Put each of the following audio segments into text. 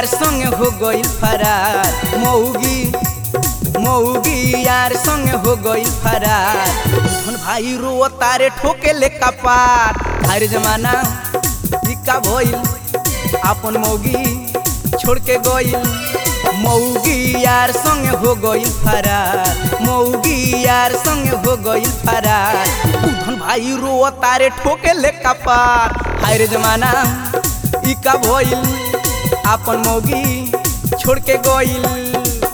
यार संग हो गइल फरार मौगी मौगी यार संग हो गइल फरार धन भाई रो तारे ठोके ले कपार हर जमाना इक्का भइल अपन मौगी छोड़ के गइल मौगी यार संग हो गइल फरार मौगी यार संग हो गइल फरार धन भाई रो तारे ठोके ले कपार हर जमाना इक्का भइल अपन मौगी छोड़ के गइल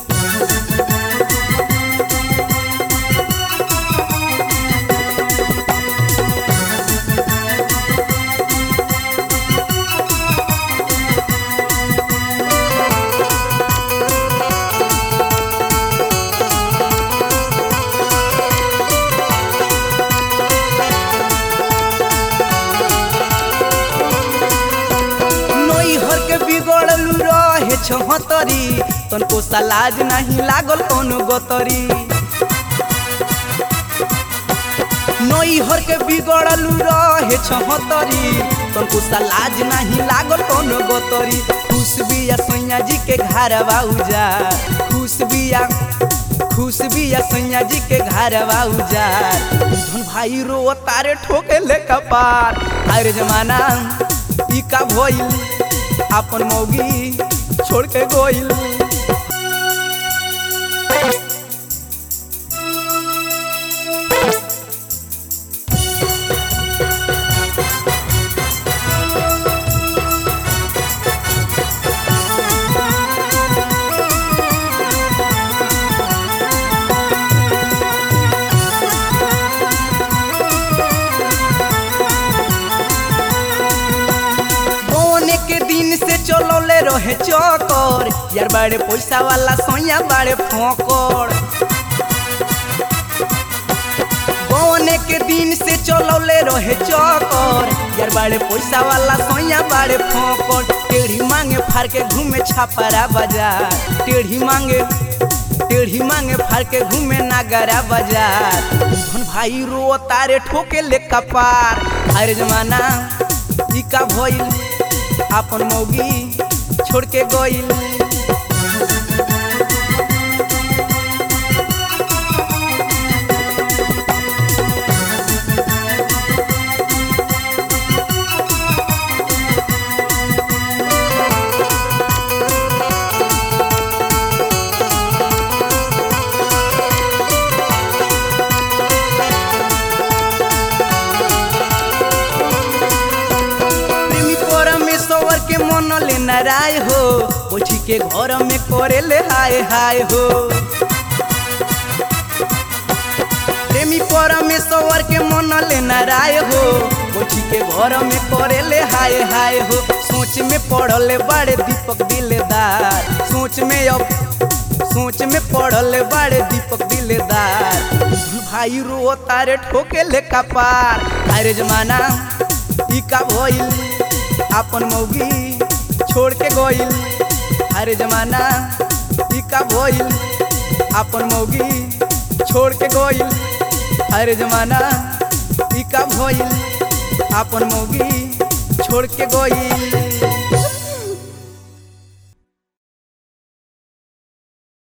नैहर के बिगड़लू रहे छहतरी तनको सलाज नहीं लागल कोनो गतरी नैहर के बिगड़लू रहे छहतरी तनको सलाज नहीं लागल कोनो गतरी खुश बिया सैया जी के घर बाऊजा खुश बिया खुश बिया सैया जी के घर बाऊजा धन भाई रो तारे ठोके ले कपार हर जमाना ई का भइल अपन मौगी छोड़ के गोइल बोने के दिन से चलौले रहे चौकर यार बड़े पैसा वाला सोया बड़े फोकर बोने के दिन से चलौले रहे चौकर यार बड़े पैसा वाला सोया बड़े फोकर टेढ़ी मांगे फाड़ के घूमे छापरा बाजार टेढ़ी मांगे टेढ़ी मांगे फाड़ के घूमे नागरा बाजार धन भाई रो तारे ठोके ले कपार हर जमाना ई का भइल अपन मौगी छोड़ के गइल प्रेमी परमेश्वर के मन ले नाराय हो ओठी के घर में करे ले हाय हाय हो प्रेमी परमेश्वर के मन ले नाराय हो ओठी के घर में करे ले हाय हाय हो सोच में पड़ल बड़े दीपक दिलदार सोच में अब सोच में पड़ल बड़े दीपक दिलदार भाई रो तारे ठोके ले कपार अरे जमाना ई का भइल अपन मौगी छोड़ के गइल अरे जमाना ई का भइल अपन मौगी छोड़ के गइल अरे जमाना ई का भइल अपन मौगी छोड़ के गइल